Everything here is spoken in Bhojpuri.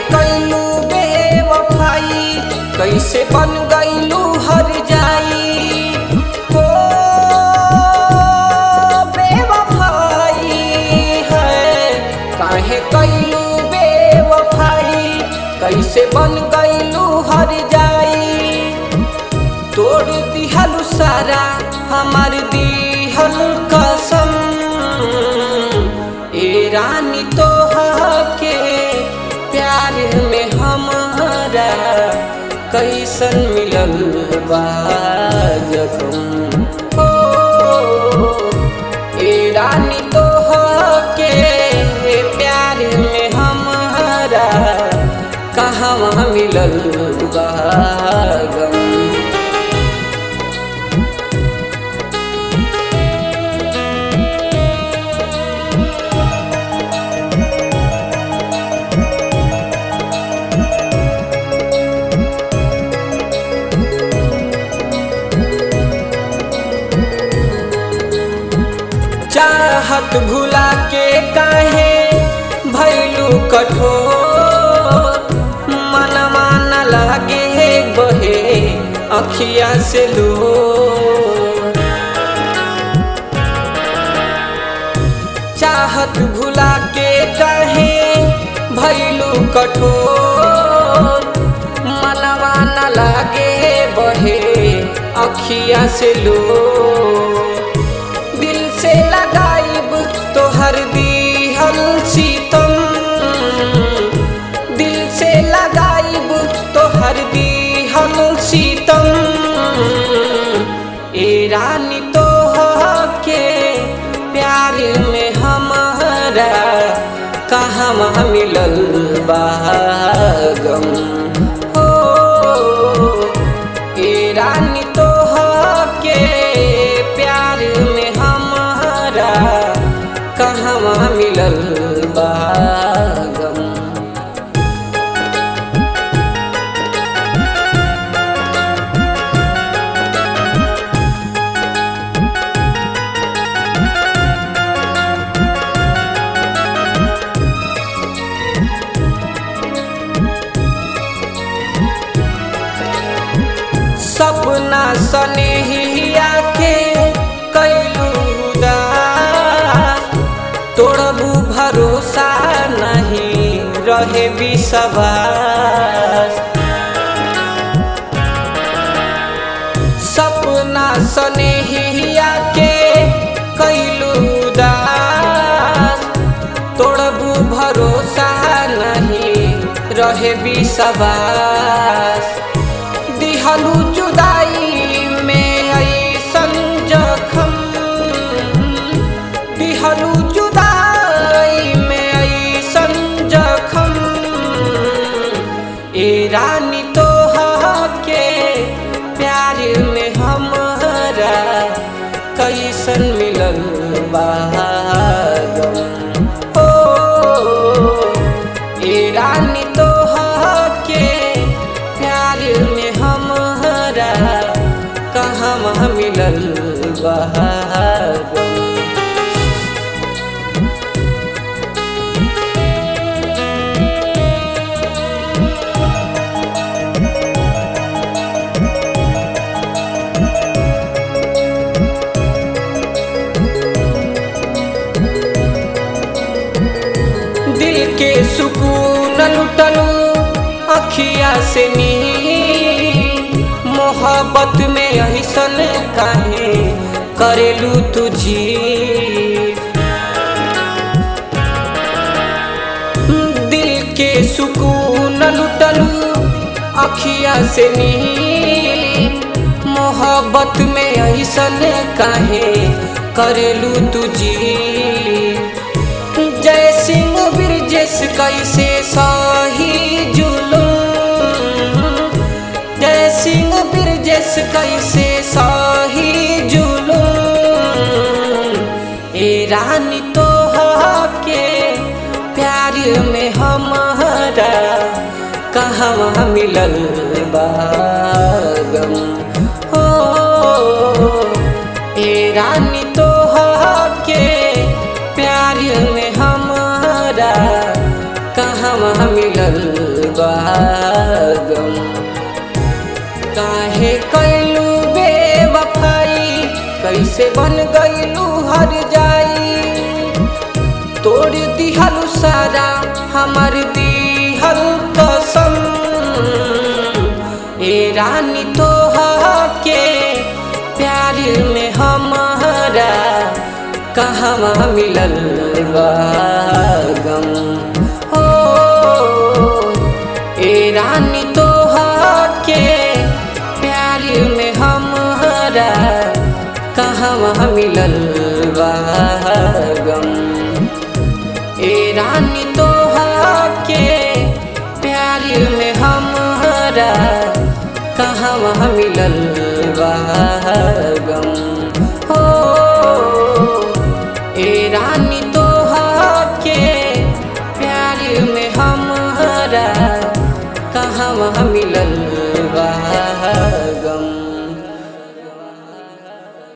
कैलू बेवफाई कैसे बन गईलू हर जाई हो बेवफाई है काहे कैलू बेवफाई कैसे बन गईलू हर जाई तोड़ दिहलु सारा हमार दिहल कसम ए रानी तो के प्यार में हमारा कैसन मिलल बा जखम हो ए रानी तो के प्यार में हमारा कहाँ मिलल बा गम चाहत भुला के काहे भैलू कठोर मनवा न लागे बहे अखिया से लो चाहत भुला के काहे भैलू कठोर मनवा न लागे बहे अखिया से लो दिल से लगाइब तोहर दिहल सीतम दिल से लगाइब तोहर दिहल सीतम ए रानी तो के प्यार में हमारा कहाँ मिलल बा गम हो ए रानी तो के प्यार में हमारा कहाँ मिलल बा गम सपना सनेहिया के कैलू उदास तोड़बू भरोसा नहीं रहे विश्वास सपना सनेहिया के कैलू उदास तोड़बू भरोसा नहीं रहे विश्वास दिहलू जुदाई में ऐसन जखम दिहलू जुदाई में ऐसन जखम ए रानी तो के प्यार में हमारा कैसन मिलल बा गम ओ ए रानी तो के प्यार में हमारा कहाँ मिलल बा गम दिल के सुकून लुटलू अखिया से नी मोहब्बत में ऐसन काहे करेलू तुझी दिल के सुकून लुटलू अखिया से नी मोहब्बत में ऐसन काहे करेलू तुझी जय सिंह ब्रिजेश कैसे सही जुलूम जय सिंह ब्रिजेश कैसे सही जुलूम ए रानी तो के प्यार में हमारा कहाँ मिलल बा गम हो ए रानी तो के प्यार में हमारा कहाँ मिलल कैलू बेवफाई कैसे बन गईलू हर जाई तोड़ दिहलू सारा हमार दिहल कसम ए रानी तो के प्यार में हमारा कहवा मिलल बा गम हो ए रानी तो के प्यार में हमारा कहवा मिलल बा गम ए रानी तो के प्यार में हमारा कहवा मिलल बा गम हो ए रानी तो के प्यार में हमारा कहवा मिलल